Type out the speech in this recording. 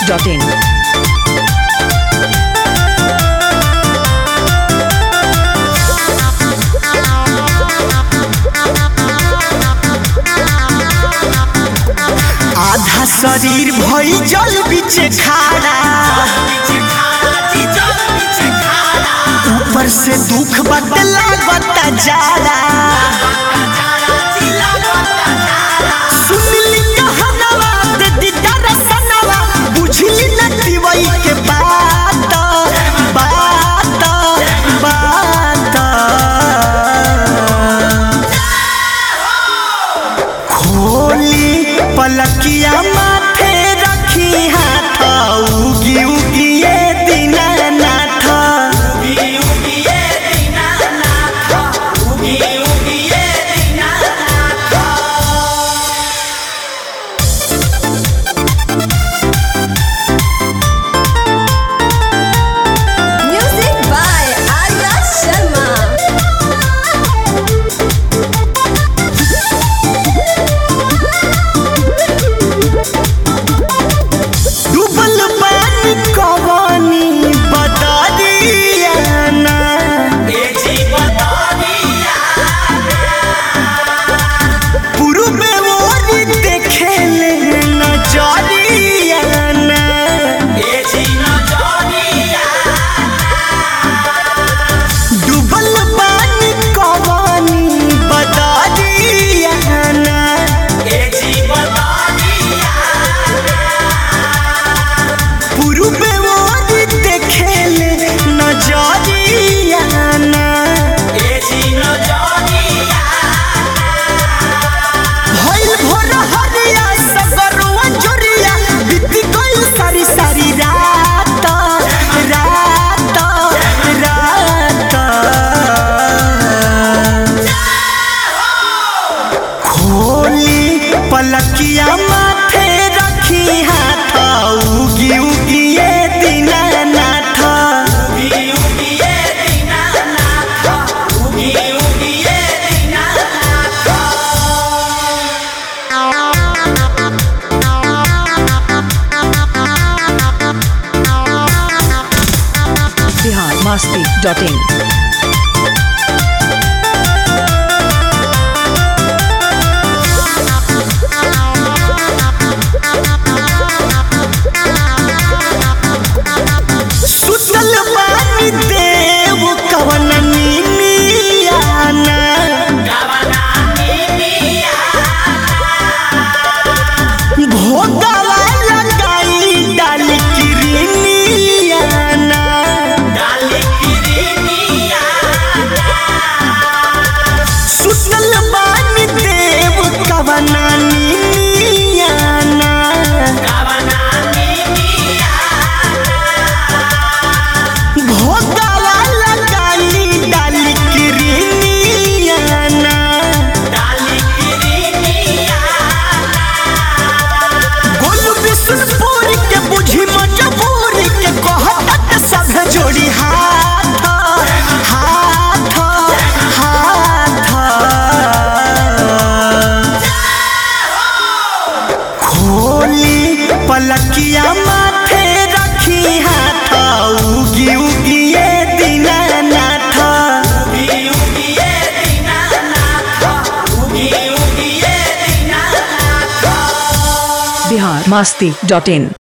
masti.in. आधा शरीर भई जल बीचे खाड़ा ऊपर से दुख बदला बता जाड़ा सुनली कहनवा दे दीदा रसनवा बुझली न दिवई के बात बात बात खोली पलकिया माथे रखी हाथ उगी उगी ये Dinanath Music by Arya Sharma. डूबल पानी कवानी बदरियाना पूर्वे ओरी देखेले नजरियाना डूबल पानी कवानी बदरियाना पूर्वे ओरी देखेले नजरियाना भइल भोर हरिया सगरुआ जोरिया बीती गइल सारी सारी रात रात रात खोली पलकिया माथे रखी हाथ उगी उगी ये दीनानाथ Bihar masti.in. सुतल बानी देव कवन नीनियाना भोगवा लगाई डाल किरनियाना सुतल बानी देव कवन नीनियाना भोगवा लगाई डाल किरनियाना गोलू बिशुनपुर के बुझी मजबूर के कहत सब जोड़ी हाथ हाथ हाथ खोली पलकिया माथे रखी हाथ उगी उगी ये दीनानाथ Bihar masti.in.